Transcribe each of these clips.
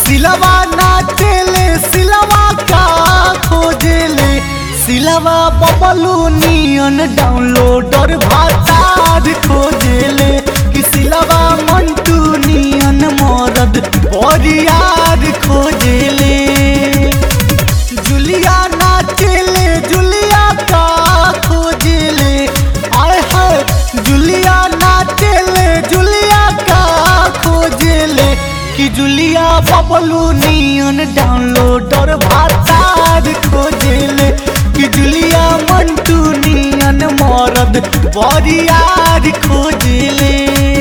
सिलवा नाचेले सिलवा का खोजेले सिलवा बबलू नियन डाउनलोडर भातार खोजेले कि सिलवा मंटू नियन मरद बरियार खोजेले जुलिया नाचेले जुलिया का खोजेले आय हाय जुलिया नाचेले जुलिया का खोजेले कि जुलिया बबलू नियन डाउनलोडर भातार खोजेले कि जुलिया मंटू नियन मरद बरियार खोजेले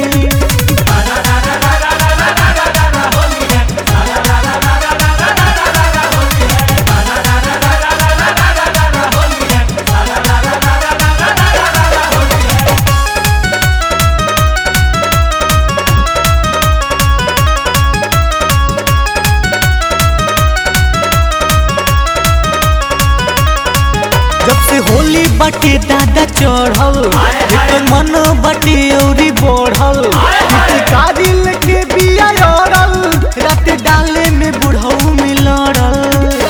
जब से होली बटे दादा चढ़ल एकर मन बटे औरी बढ़ल कारी लेके बिया लड़ल रात डाले में बुढ़ऊ में लड़ल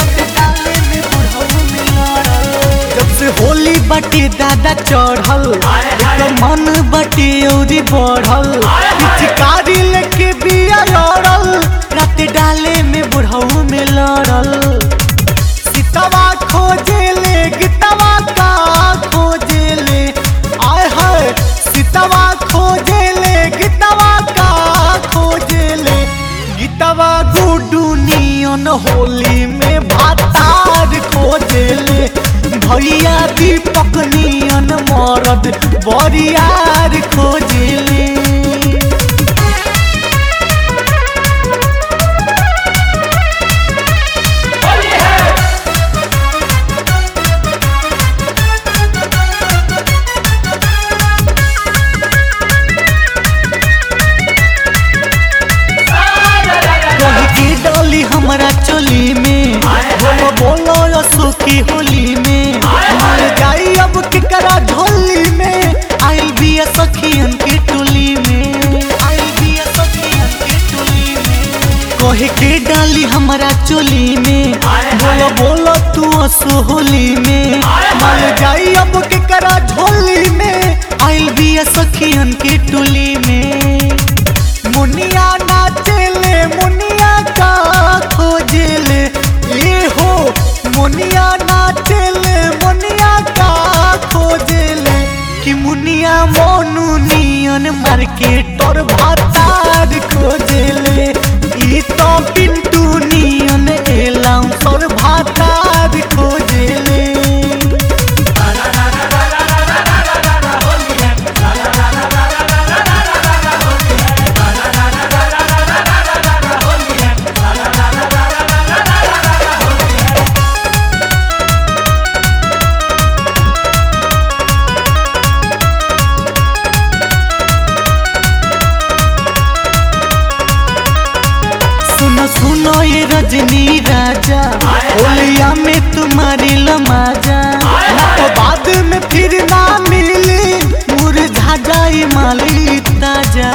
जब से होली बटे दादा चढ़ल एकर मन बटे औरी बढ़ल कारी लेके बिया लड़ल रात डाले में बुढ़ऊ में लड़ल सीतवा खोजेले गीतवा का खोजेले आय हाय सीतवा खोजेले गीतवा का खोजेले गीतवा गुडू नियन होली में भातार खोजेले भैया दीपक नियन मरद बरियार खोजेले कही के डाली हमारा चोली में बोलो बोलो यो सुखी होली में मर जाई अब केकरा झोली में आई भी सखियन की टोली में आई भी सखियन की टोली में कहे के डाली हमारा चोली में बोलो बोलो तू असो होली में मर जाई अब केकरा झोली में आई भी सखियन की टोली में मुनिया नाचेले मुनिया का खोजेले ये हो मुनिया नाचेले मुनिया का खोजेले कि मुनिया मोनू नियन मार्केट और भातार खोजेले ई तो पिंटू नियन एलाम और भातार खोजेले सुनो सुनो ये रजनी राजा होलिया में तुम्हारी लमाजा ना तो बाद में फिर ना मिली मुरझा जाई माली ताजा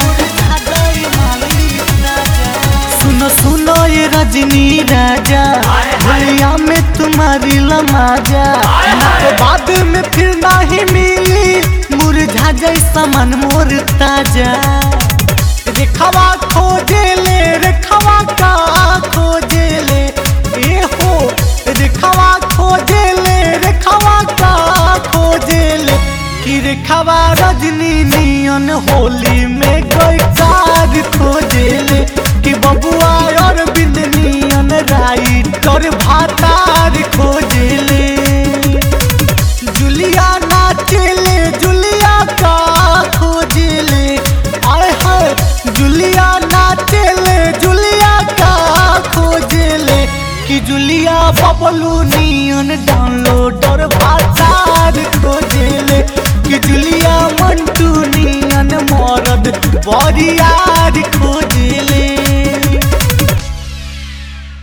सुनो सुनो ये रजनी राजा होलिया में तुम्हारी लमाजा ना तो बाद में फिर ना ही मिली मुरझा जाई सामान मोर ताजा रेखवा खोजेले रेखवा का खोजेले ए हो रेखवा खोजेले रेखवा का खोजेले कि रेखवा रजनी नियन होली में कोई कार खोजेले कि बबुआ और बिंद नियन राइट और भातार खोजेले जुलिया नाचेले जुलिया का खोजेले आय हाय जुलिया नाचेले जुलिया का खोजेले कि जुलिया बबलू नियन डाउनलोडर भातार खोजेले कि जुलिया मंटू नियन मरद बरियार खोजेले